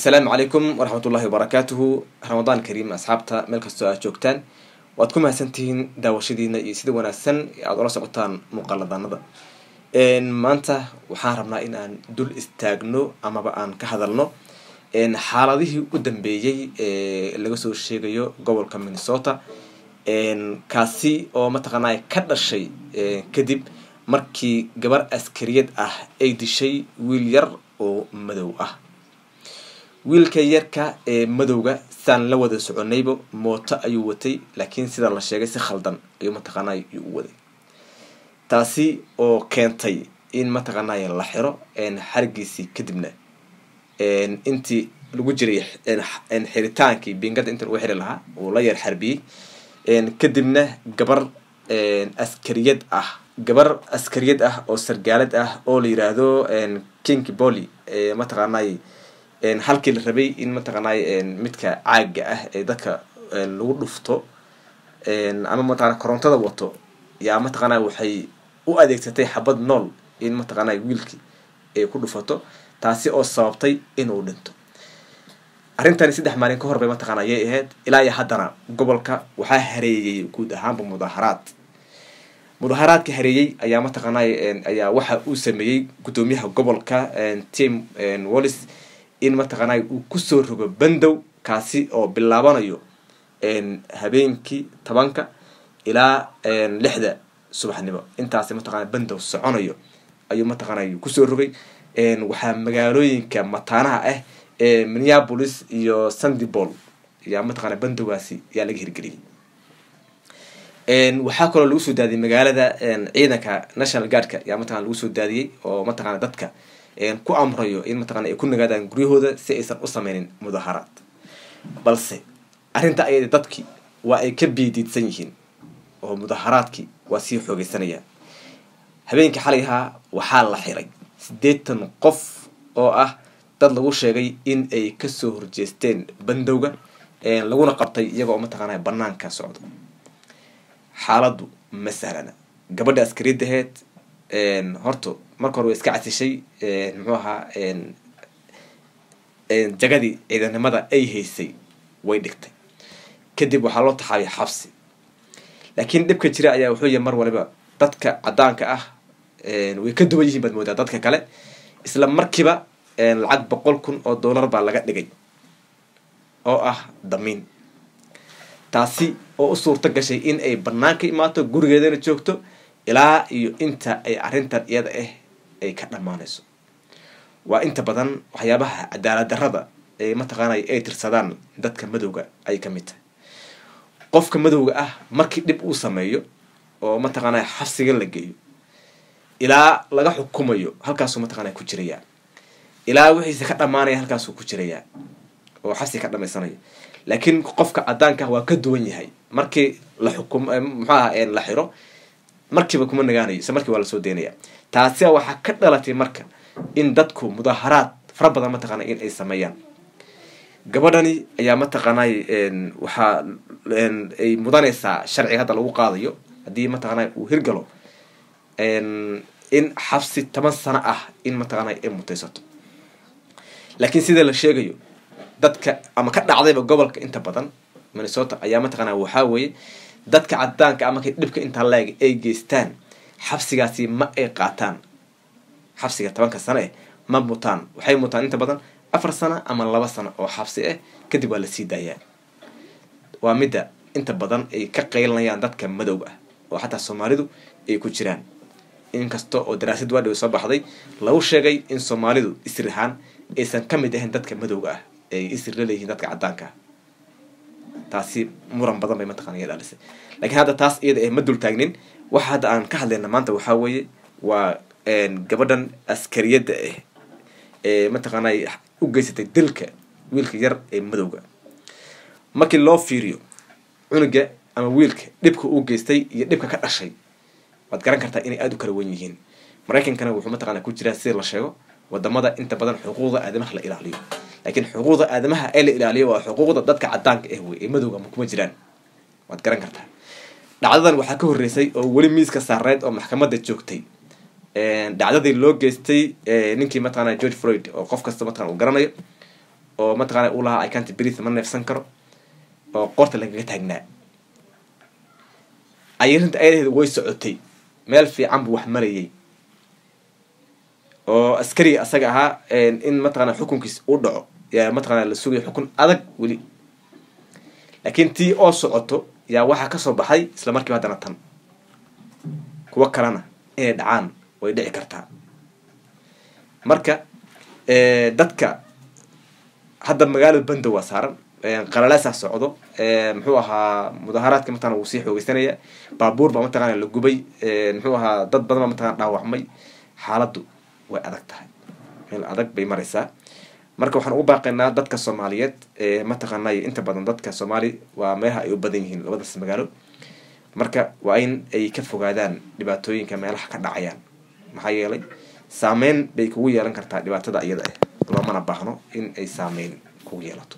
assalaamu calaykum waraxmat ullahi wabarakaatuhu ramadaan kariim asxaabta meel kastoo aad joogtaan waad ku mahadsantihiin daawashadiina iyo sida wanaagsan aada ula socotaan muuqaaladanada maanta waxaan rabnaa in aan dul istaagno amaba aan ka hadalno xaaladihii u dambeeyey ee laga soo sheegayo gobolka minnesota kaasi oo mataqaanaa ka dhashay kadib markii gabar askariyad ah ay dishay wiil yar oo madow ah wiilka yarka ee madowga saan la wada soconayba mooto ayuu watay laakiin sida la sheegay si khaldan ayuu mataqaanay u waday taasi oo keentay in mataqaanay la xiro xarigiisii kadibna intii lagu jiray xiritaankii bingada inta lagu xiri lahaa uu la yar xarbiyey kadibna gabar askariyad ah gabar askariyad ah oo sargaalad ah oo la yiraahdo king bolly mataqaanay halkii la rabay in mataqaanay midka caaga ah ee dadka lagu dhufto ama mataqana korontada wato yaa mataqaanay waxay u adeegsatay xabad nool in mataqaanay wiilkii ay ku dhufato taasi oo sababtay inuu dhinto arrintani saddex maalin ka hor bay mataqana ayay ahayd ilaa iyo haddana gobolka waxaa hareeyey guud ahaanba mudaharaad mudaharaadka hareeyey ayaa mataqaanay ayaa waxa uu sameeyey guddoomiyaha gobolka tim wallis in mataqaanay uu kusoo rogo bandow kaasi oo bilaabanayo habeenkii tobanka ilaa lixda subaxnimo intaasi mataqana bandow soconayo ayuu mataqaanay kusoo rogay waxaa magaalooyinka mataanaha ah ee minneapolis iyo sandybol yaa mataqana bandowgaasi yaa laga hirgeliyay waxaa kaloo lagu soo daadiyey magaalada ciidanka national guardka yaa mataqana lagu soo daadiyey oo mataqana dadka ku amrayo in mataqana ay ku nagaadaan guryahooda si aysan u sameynin mudaharaad balse arrinta ayada dadki waa ay ka biidiidsan yihiin oo mudaharaadkii waa sii xoogeysanayaan habeenkii xalayhaa waxaa la xiray siddeetan qof oo ah dad lagu sheegay in ay kasoo horjeesteen bandowga laguna qabtay iyagoo mataqaana banaanka socdo xaaladdu ma sahlana gabadha askariyadaheed horta marka hore way iska casishay muxuu ahaa jagadii ciidanimada ay haysay way dhigtay kadib waxaa loo taxaabay xabsi laakiin dhibka jira ayaa wuxuu yahay mar waliba dadka caddaanka ah way ka duwan yihiin baad moodaa dadka kale isla markiiba lacag boqol kun oo dollar baa laga dhigay oo ah damiin taasi oo u suurto gashay in ay banaanka imaato gurigeedana joogto ilaa iyo inta ay arrintan iyada ah ay ka dhammaanayso waa inta badan waxyaabaha cadaalad darrada ee mataqaanay ay tirsadaan dadka madowga ay ka mid tahay qofka madowga ah markii dhib uu sameeyo oo mataqaanay xabsiga la geeyo ilaa laga xukumayo halkaasuu mataqaanay ku jirayaa ilaa wixiisa ka dhammaanaya halkaasuu ku jirayaa oo xabsi ka dhamaysanaya laakiin qofka caddaanka waa ka duwan yahay markii la xukum muxuu aha la xiro markiiba kuma nagaanayo isla markiiba waa lasoo deynaya taasi waxaa ka dhalatay marka in dadku mudaharaad fara badan mataqaana in ay sameeyaan gabadhani ayaa mataqaanay waxaa ay mudanaysaa sharciga hadda lagu qaadayo haddii mataqaana uu hirgalo in xabsi toban sano ah in mataqaanay ay mutaysato laakiin sida la sheegayo dadka ama ka dhacdayba gobolka inta badan minnesota ayaa mataqaana waxaa weeye dadka cadaanka ama kay dhibka intaa laeg ay geystaan xabsigaasi ma ay qaataan xabsiga tobanka sano eh ma mutaan waxay mutaan inta badan afar sano ama laba sano oo xabsi ah kadib waa lasii daayaa waa midda inta badan ay ka qaylinayaan dadka madowga ah oo xataa soomaalidu ay ku jiraan inkasta oo daraasad waadhow soo baxday lagu sheegay in soomaalidu isir ahaan aysan ka mid ahayn dadka madowga ah ay isir la leeyihiin dadka caddaanka ah taasi muran badan bay mataqana iga dhalisay lakiin hadda taas iyada eh ma dul taagnin waxa hadda aan ka hadlayna maanta waxaa weeye waa gabadhan askariyadda ah ee mataqaanay u geysatay dilka wiilka yar ee madowga markii loo fiiriyo cunuga ama wiilka dhibka uu geystay iyo dhibka ka dhashay waad garan kartaa inay aada u kala wen yihiin maraykankana wuxuu mataqana ku jiraa sida la sheego wadamada inta badan xuquuqda aadamaha la ilaaliyo laakiin xuquuqda aadamaha ee la ilaaliyo waa xuquuqda dadka caddaanka ah wey ee madowga ma kuma jiraan waad garan kartaa dhacdadan waxaa ka horreysay oo weli miiska saareed oo maxkamadda joogtay dhacdadii loo geystay ninkii mataqana george floyd oo qof kasta mataqana uu garanayo oo mataqana u lahaa icanti brith ma neefsan karo oo qorta lagaga taagnaa ayarinta ayadaheeda way socotay meel fiican buu wax marayay oo askariga asaga ahaa in mataqana xukunkiis u dhaco yaa mataqana la sugaya xukun adag weli laakiin tii oo socoto yaa waxaa kasoo baxay isla markiiba haddana tan kuwo kalena inay dhacaan way dhici kartaa marka dadka hadda magaalada bandow waa saaran qalaleesaa socdo muxuu ahaa mudaharaadka mataqana wuu sii xoogeysanaya baabuur baa mataqana la gubay muxuu ahaa dad badan baa mataqana dhaawacmay xaaladdu way adag tahay meel adag bay maraysaa marka waxaan ugu baaqaynaa dadka soomaaliyeed mataqaanay inta badan dadka soomaali waa meelaha ay u badan yihiin labadaas magaalo marka waa in ay ka fogaadaan dhibaatooyinka meelaha ka dhacayaan maxaa yeelay saameyn bay kugu yeelan kartaa dhibaatada iyada ah loomana baahno in ay saameyn kugu yeelato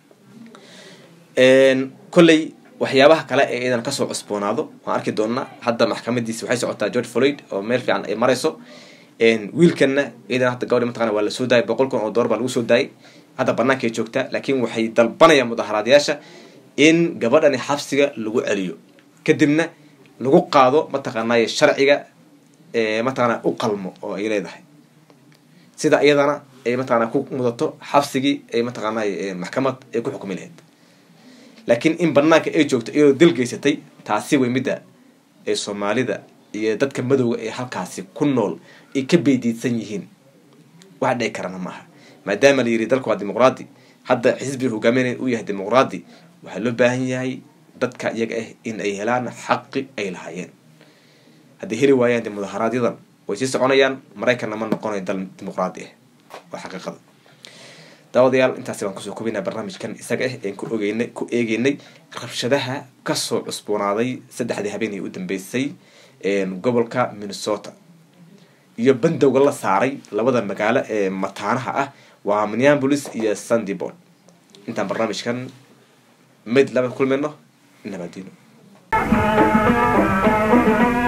kolley waxyaabaha kale ee idan kasoo cusboonaado waan arki doonaa hadda maxkamadiisi waxay socotaa george floyd oo meel fiican ay marayso wiilkanna iyadan hadda gabadhi mataqana waa lasoo daayay boqol kun oo dollar baa lagu soo daayay hadda banaanka ay joogtaa laakiin waxay dalbanayaan mudaharaadayaasha in gabadhani xabsiga lagu celiyo kadibna lagu qaado mataqaanay sharciga mataqana u qalmo oo ay leedahay sida iyadana ay mataqana ku mudato xabsigii ay mataqaanay maxkamad ay ku xukumi lahayd laakiin in banaanka ay joogto iyadoo dil geysatay taasi way midda ee soomaalida iyo dadka madowga ee halkaasi ku nool ay ka beydiidsan yihiin wax dhici karana ma aha maadaama la yidhi dalku waa dimuqraadi hadda xisbiga hogaaminaya uu yahay dimuqraadi waxaa loo baahan yahay dadka iyaga ah in ay helaan xaqi ay lahaayeen hadday heli waayaan de mudaharaaadyadan way sii soconayaan maraykanna ma noqonayo dal dimuqraadi ah waa xaqiiqada daawadayaal intaasi baan kusoo kobinaa barnaamijkan isaga ah een ku ogeynay ku eegeynay rabshadaha kasoo cusboonaaday saddexdii habeenii u dambeysay gobolka minnesota iyo bandowga la saaray labada magaalo ee mataanaha ah waa minneapolis iyo sandybord intaan barnaamijkan mid laba kulmayno nabadino